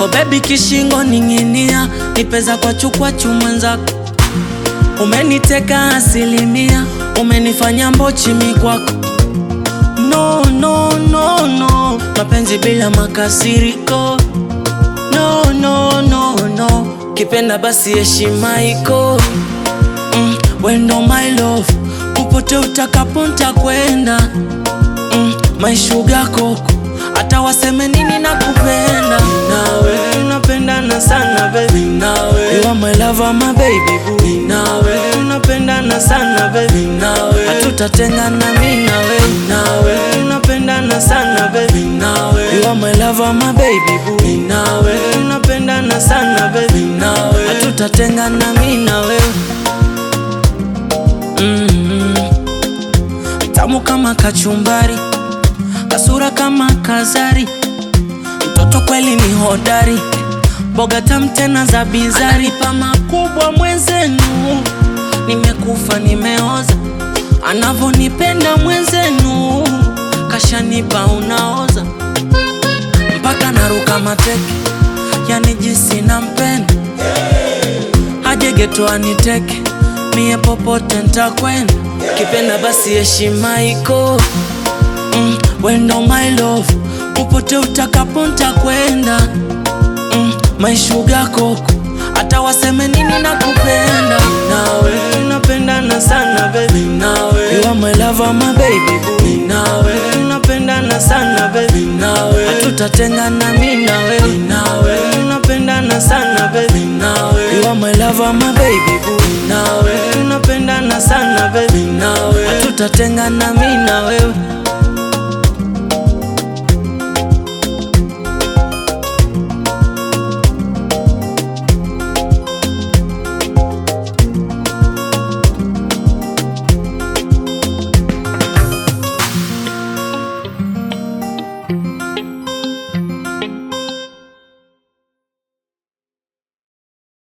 Oh baby kishingo ning'inia, nipeza kwa chukwa chumwenzako. Umeniteka asilimia, umenifanya mbochimi kwako. No, no, no, no, mapenzi bila makasiriko. No, no, no, no, kipenda basi heshima iko. Mm, wendo my love, popote utakapo ntakwenda. Mm, my sugar koko, hata waseme nini nakupenda. Nawe tunapendana sana baby, nawe you are my lover, my baby boo. Nawe tunapendana sana baby, nawe hatutatengana mimi nawe. Nawe tunapendana sana baby, nawe you are my lover, my baby boo. Nawe tunapendana sana baby, nawe hatutatengana mimi nawe. Mm, tamu kama kachumbari, kasura kama kazari, mtoto kweli ni hodari, boga tamu tena za bizari, pa makubwa mwenzenu, nimekufa nimeoza, anavonipenda mwenzenu, kashanipa unaoza, mpaka naruka mateke, yani jinsi nampenda aje geto aniteke mie popote ntakwenda kipenda basi heshima iko mm, wendo my love popote utakapo ntakwenda mm, my sugar koko hata waseme nini nakupenda nawe tunapendana sana baby nawe you are my lover my baby boo nawe tunapendana sana baby nawe hatutatengana mimi nawe nawe tunapendana sana baby nawe you are my lover my baby boo nawe tunapendana sana baby nawe hatutatengana mimi na wewe